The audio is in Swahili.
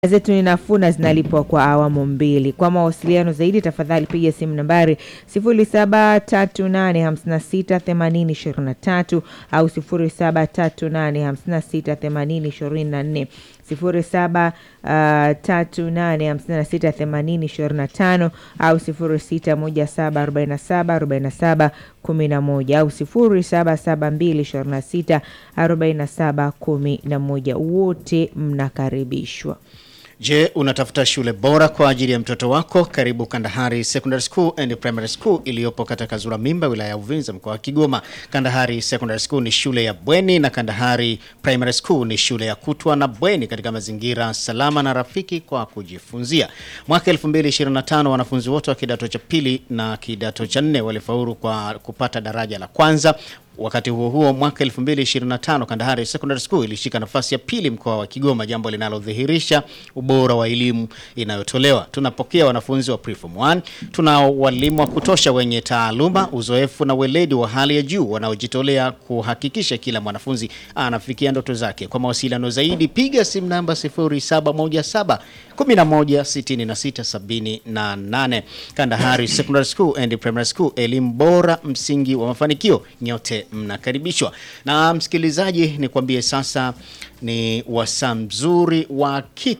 zetu ni nafuu na zinalipwa kwa awamu mbili. Kwa mawasiliano zaidi, tafadhali piga simu nambari 0738568023 au 0738568024, 0738568025 au 0617474711 au 0772264711. Wote mnakaribishwa. Je, unatafuta shule bora kwa ajili ya mtoto wako? Karibu Kandahari Secondary School and Primary School iliyopo katika Kazura Mimba, wilaya ya Uvinza, mkoa wa Kigoma. Kandahari Secondary School ni shule ya bweni na Kandahari Primary School ni shule ya kutwa na bweni katika mazingira salama na rafiki kwa kujifunzia. Mwaka 2025 wanafunzi wote wa kidato cha pili na kidato cha nne walifaulu kwa kupata daraja la kwanza. Wakati huo huo, mwaka 2025 Kandahari Secondary School ilishika nafasi ya pili mkoa wa Kigoma, jambo linalodhihirisha ubora wa elimu inayotolewa. Tunapokea wanafunzi wa preform 1, tuna walimu wa kutosha wenye taaluma, uzoefu na weledi wa hali ya juu wanaojitolea kuhakikisha kila mwanafunzi anafikia ndoto zake. Kwa mawasiliano zaidi, piga simu namba 0717 116678. Kandahari Secondary School and Primary School, elimu bora, msingi wa mafanikio. Nyote mnakaribishwa. Na msikilizaji, nikwambie sasa ni wasaa mzuri wa kiki